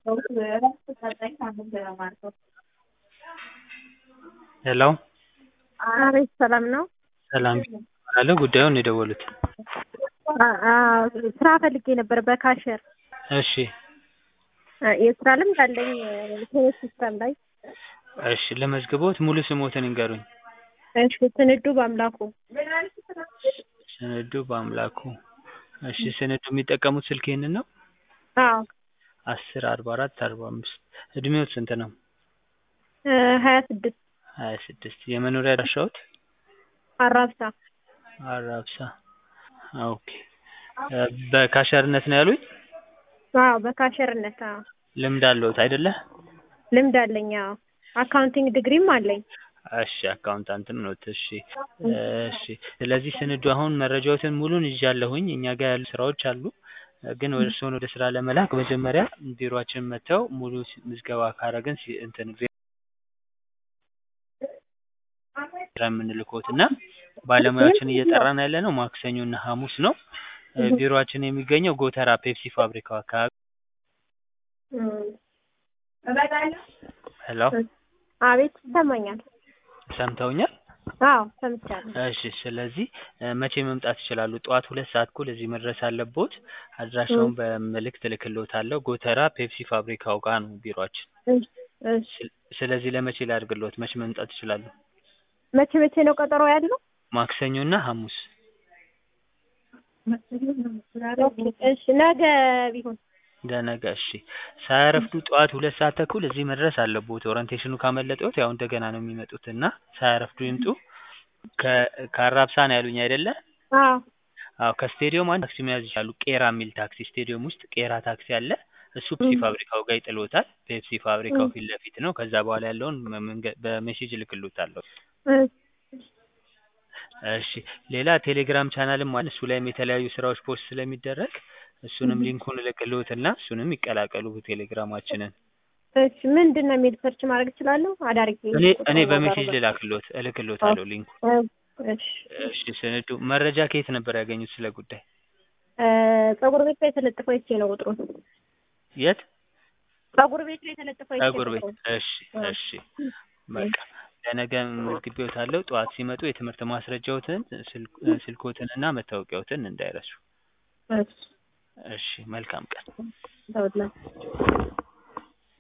ሄሎ አቤት ሰላም ነው? ሰላም አለ ጉዳዩን ነው የደወሉት? ስራ ፈልጌ ነበር በካሸር እሺ የስራ ልምድ አለኝ ቴሌ ሲስተም ላይ እሺ ለመዝግቦት ሙሉ ስሞትን ይንገሩኝ? እሺ ስንዱ በአምላኩ ስንዱ በአምላኩ እሺ ስንዱ የሚጠቀሙት ስልክ ይሄንን ነው? አዎ አስር አርባ አራት አርባ አምስት እድሜዎት ስንት ነው? ሀያ ስድስት ሀያ ስድስት የመኖሪያ አድራሻዎት? አራብሳ አራብሳ ኦኬ በካሸርነት ነው ያሉኝ? አዎ በካሸርነት አዎ ልምድ አለዎት አይደለ? ልምድ አለኝ አዎ አካውንቲንግ ዲግሪም አለኝ እሺ አካውንታንትም ኖት እሺ እሺ ስለዚህ ስንዱ አሁን መረጃዎትን ሙሉን ይዣለሁኝ እኛ ጋር ያሉ ስራዎች አሉ ግን እርስዎን ወደ ስራ ለመላክ መጀመሪያ ቢሮአችን መጥተው ሙሉ ምዝገባ ካረግን እንትን የምንልክዎት እና ባለሙያዎችን እየጠራን ያለነው ማክሰኞ እና ሀሙስ ነው ቢሮአችን የሚገኘው ጎተራ ፔፕሲ ፋብሪካው አካባቢ ሄሎ አቤት ይሰማኛል ሰምተውኛል? አዎ ሰምቻለሁ እሺ ስለዚህ መቼ መምጣት ይችላሉ? ጠዋት ሁለት ሰዓት እኩል እዚህ መድረስ አለብዎት አድራሻውን በምልክት እልክልዎታለሁ ጎተራ ፔፕሲ ፋብሪካው ጋር ነው ቢሮአችን እሺ ስለዚህ ለመቼ ላድርግልዎት መቼ መምጣት ይችላሉ? መቼ መቼ ነው ቀጠሮ ያለው? ማክሰኞ እና ሀሙስ እሺ ነገ ቢሆን ለነገ እሺ ሳያረፍዱ ጠዋት ሁለት ሰዓት ተኩል እዚህ መድረስ አለብዎት ኦሪንቴሽኑ ካመለጠዎት ያው እንደገና ነው የሚመጡት እና ሳያረፍዱ ይምጡ ከአራብሳ ነው ያሉኝ አይደለ? አዎ አዎ ከስቴዲየም አንድ ታክሲ መያዝ ይችላሉ ቄራ የሚል ታክሲ ስቴዲየም ውስጥ ቄራ ታክሲ አለ እሱ ፔፕሲ ፋብሪካው ጋር ይጥልዎታል ፔፕሲ ፋብሪካው ፊት ለፊት ነው ከዛ በኋላ ያለውን በሜሴጅ እልክልዎታለሁ እሺ ሌላ ቴሌግራም ቻናልም አለ እሱ ላይም የተለያዩ ስራዎች ፖስት ስለሚደረግ እሱንም ሊንኩን እልክልዎትና እሱንም ይቀላቀሉ ቴሌግራማችንን እሺ ምንድን ነው የሚል ሰርች ማድረግ እችላለሁ? አዳርጌ እኔ እኔ በሜሴጅ ልላክልዎት እልክልዎታለሁ ሊንኩን እሺ እሺ ስንዱ መረጃ ከየት ነበር ያገኙት ስለ ጉዳይ? ፀጉር ቤት ላይ የተለጠፈው አይቼ ነው ቁጥሩን የት? ፀጉር ቤት ላይ የተለጠፈው አይቼ ፀጉር ቤት እሺ እሺ በቃ ለነገ መዝግቤዎታለሁ ጠዋት ሲመጡ የትምህርት ማስረጃዎትን ስልክዎትን እና መታወቂያዎትን እንዳይረሱ እሺ እሺ መልካም ቀን ተወላችሁ